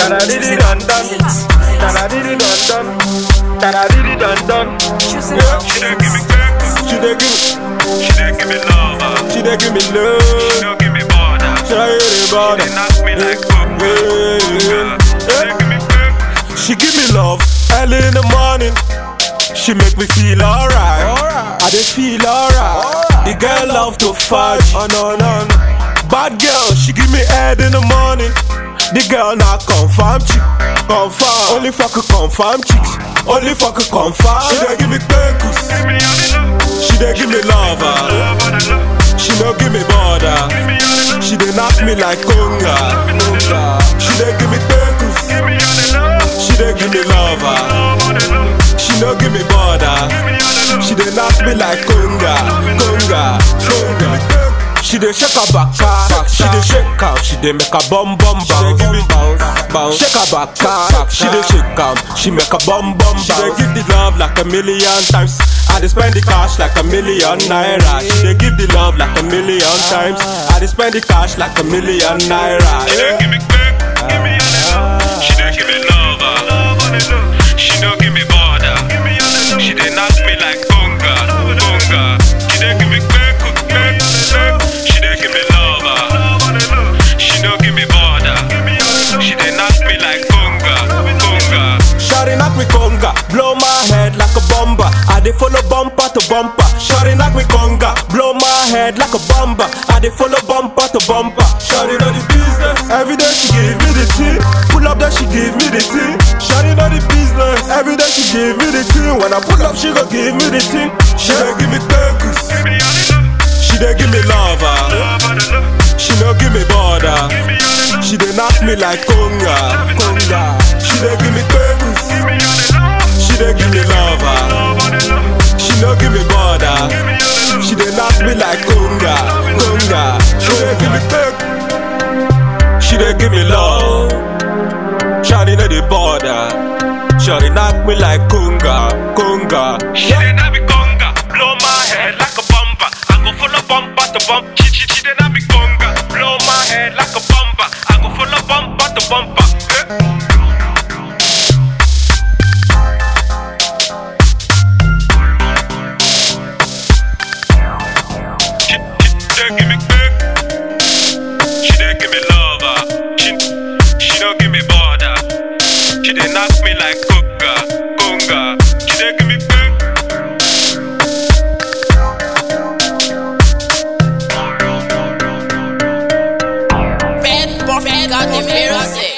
Da da di di dun dun. Da da di di dun dun. Da da di di dun dun. Yeah. She dey give me cake, She dey give, she dey give me love, uh. she dey give me she love. don't give me border. She dey give me bother. They knock me like coca. Yeah. She dey give me cake. She give me love early in the morning. She make me feel alright. I dey feel alright. The girl love to fight. Oh no no no. Bad girl, she give me head in the morning. The girl not confirm chick. Confirm. Only fuck a confirm chicks. Only fuck a confirm. She dey give me pekus. Give me all the love, She dey give me lover. love all the love. She no give me border. Give me all the love, She dey knock me like conga. She dey give me pekus. give me all the love, She dey give me lover. love all the love. She no give me border. Give me all the love. She dey knock me like conga, conga, conga. She dey shake her back, she dey shake am, she dey make a bum bum bounce. She dey give me bounce, bounce. Shake her back, she dey shake am, she make a bum bum bounce. She dey give the love like a million times. I dey spend the cash like a million naira. She dey give the love like a million times. I dey spend the cash like a million naira. She dey Yeah. give me cake, give me all the love. She dey give me love, uh. love all the love. She don't give me border. Give me all the love. She dey knock me like conga, conga. She dey give me cake, cake, cake. She dey give me love, uh. love all the love. She don't give me border. Give me all the love. She dey knock me like conga, conga. Shawty knock me conga, blow my head like a bomber. I dey follow bumper to bumper. Shawty knock me conga, blow my head like a bomber. I dey follow bumper to bumper. Shawty know the business. Every day she give me the tea. Pull up, then she give me the tea. Shawty know the business. Every day she give me the tea. When I pull up, she go give me the tea. She dey give me pekus. Give me all the love, She dey give me lover. love all the love. She no give me border. Give me all the love. She dey knock me like conga, conga. She dey give me pekus. Give me all the love, She dey give me lover. love all the love. She no give me border. Give me all the love. She dey knock me like conga, conga. She dey give me peck. She dey give me love. Shawty no dey border. Shawty knock me like conga, conga. She dey not be conga, blow my head like a bumper. I go follow bumper to bump. She she she dey not be conga, blow my head like a bumper. I go follow bumper to bumper. Eh. She she dey give me cake, she dey give me lover. She she don't give me border. She dey knock me like conga, conga. She dey give me cake. Fed, buffet, got the fear of